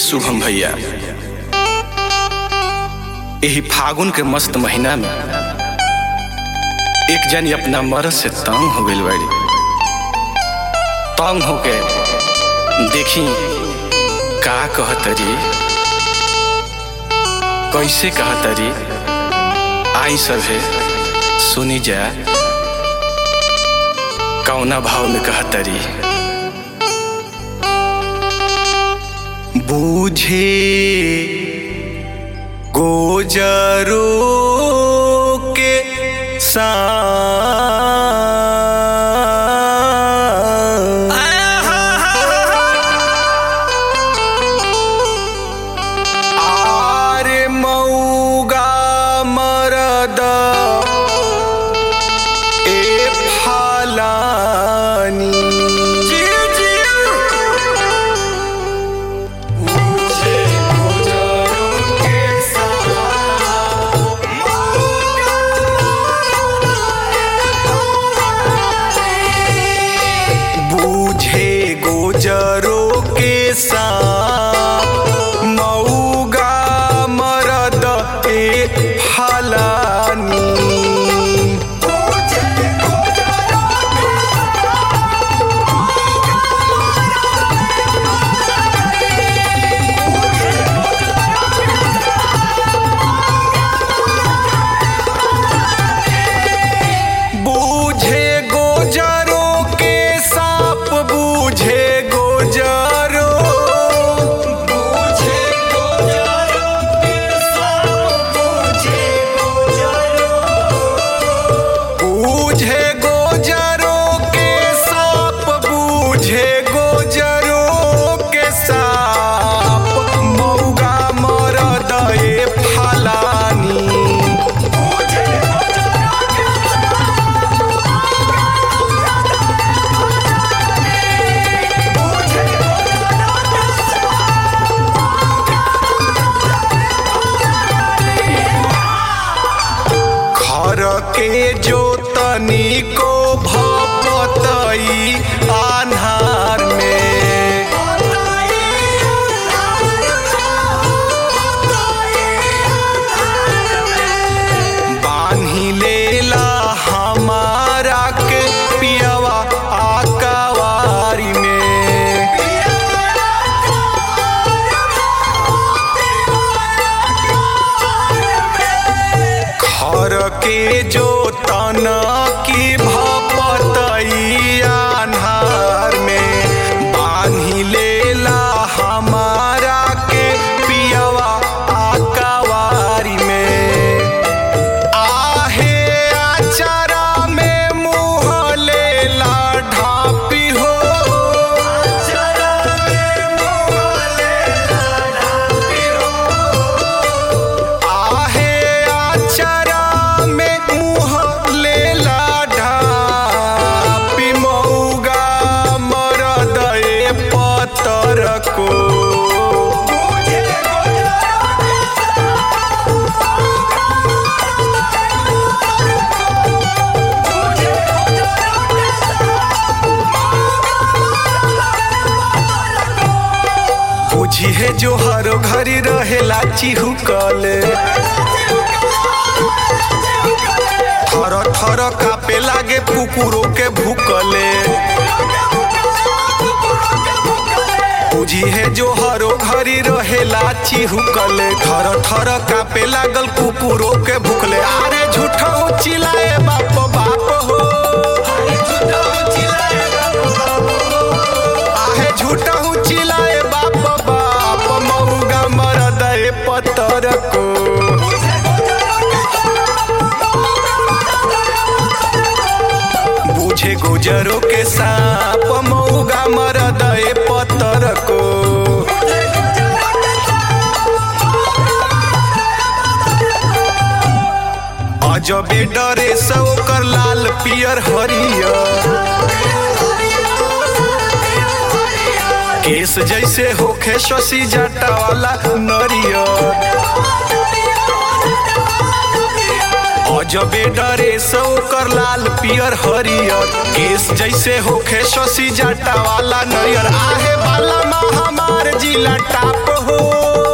शुभम भैया यही फागुन के मस्त महीना में एक जनी अपना मरद से तंग हो गई बाड़ी तंग होके देखी का कहतरी कैसे कहतरी आई सभे सुनी जा कौना भाव में कहतरी बूझे गोजरो के आरे मऊगा मरद ए फालानी बूझे गोजरो के साथ मऊगा मरद ए फलानी बूझे गोजरो के साप बूझे गोजरो बूझे गोजरो के साप बूझे गोजरो बूझे गोजरो के साप बूझे गोजरो के साप मौगा मरद ए फलानी घर के जोतनी को भपतई आन्हार में बान्ही लेला हमारा के पियवा आकावारी में घर के जो तन की भपतई आन्हार में बान्ही लेला हमारा के पियवा आकावारी में आहे आचारा में मुँह लेला ढापी हो आचारा में मुँह लेला ढापी हो आहे आचारा में मुँह लेला ढापी मऊगा मरद ए पतर को बुझी है जो हर घरी रहेला चिहुकले थर थर कापे लागे कुकुरों के भूकले बुझी है जो हरो घरी रहेला चिहुकले थर थर कापे लागल कुकुरों के भूकले अरे झूठा चिल्लाए बाप बाप हो आहे झूठा चिल्लाए बाप बाप मऊगा मरद ए पतर को बूझे गुजरो के सांप मऊगा मरद ए पतर को अजबे डरे से ओकर लाल पियर हरियर केस जैसे होखे शशि जटा वाला नरियर गजबे डरे सो कर लाल पियर हरियर केस जैसे होखे शशि जाटा वाला नरियर आहे वाला मा हमार जिला टाप हो